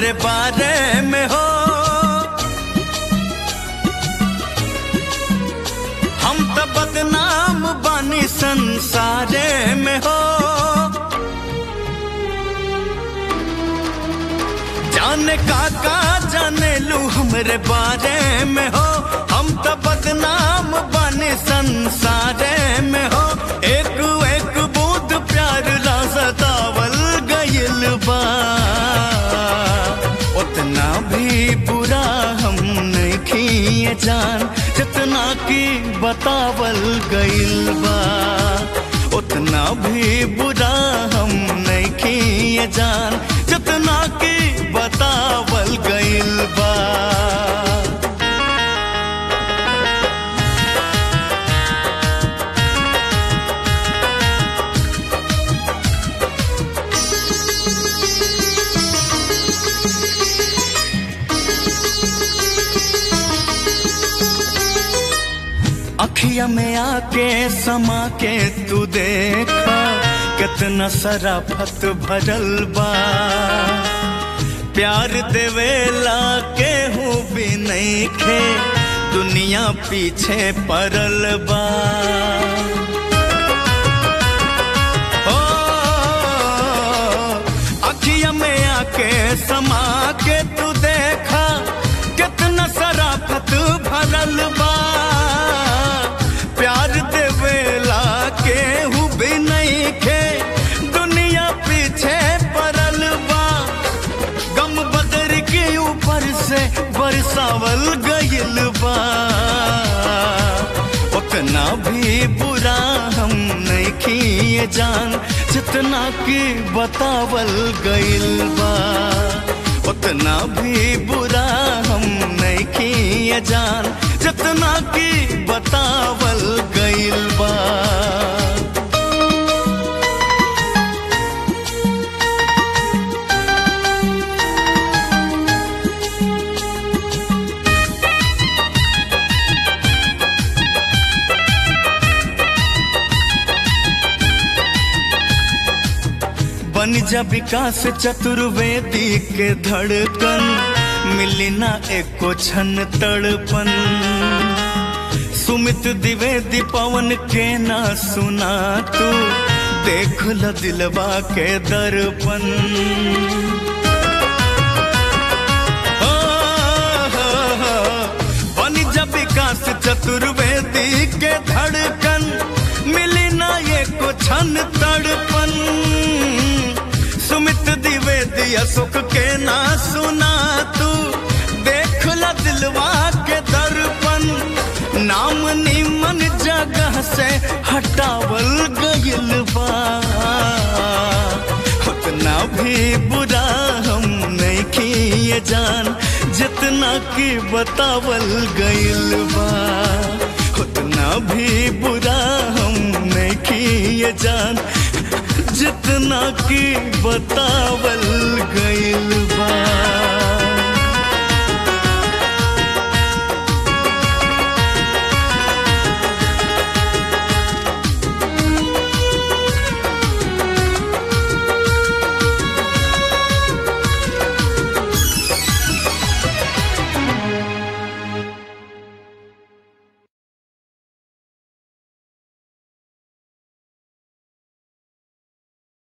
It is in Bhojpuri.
हमरे बारे में हो हम तो बदनाम बानी संसारे में हो जाने काका जाने लू हमरे बारे में हो हम तो बदनाम बानी संसारे में हो एक एक बूंद प्यार ला सतावल गइल बा उतना भी बुरा हम नहीं किए जान जितना की बतावल गइल बा उतना भी बुरा हम नहीं किए जान जितना की बतावल गइल बा अखिया में आके समा के तू देखा कितना सराफत भरल बा प्यार देवेला के हूँ भी नहीं खे दुनिया पीछे पड़ल बा ओ, अखिया में आके समा के तू देखा कितना सराफत भरल बा प्यार देवेला के हूँ भी नहीं खे दुनिया पीछे पड़ल बा गम बदर के ऊपर से बरसावल गइल बा उतना भी बुरा हम नहीं किए जान जितना की बतावल गइल बा उतना भी बुरा हम नहीं किए जान जितना की बतावल गइल बा बन जा विकास चतुर्वेदी के धड़कन मिली ना एको छन तड़पन सुमित द्विवेदी पवन के ना सुना तू देख ल दिलवा के दर्पण हो, हो, हो, बन जा विकास चतुर्वेदी के धड़कन मिली ना एको छन तड़पन सुमित द्विवेदी अशोक के ना सुना तू देख ला दिलवा के दर्पण नाम निमन जगह से हटावल गइल बा उतना भी बुरा हम नहीं किए जान जितना की बतावल गइल बा उतना भी बुरा हम नहीं किए जान जितना की बतावल गइल बा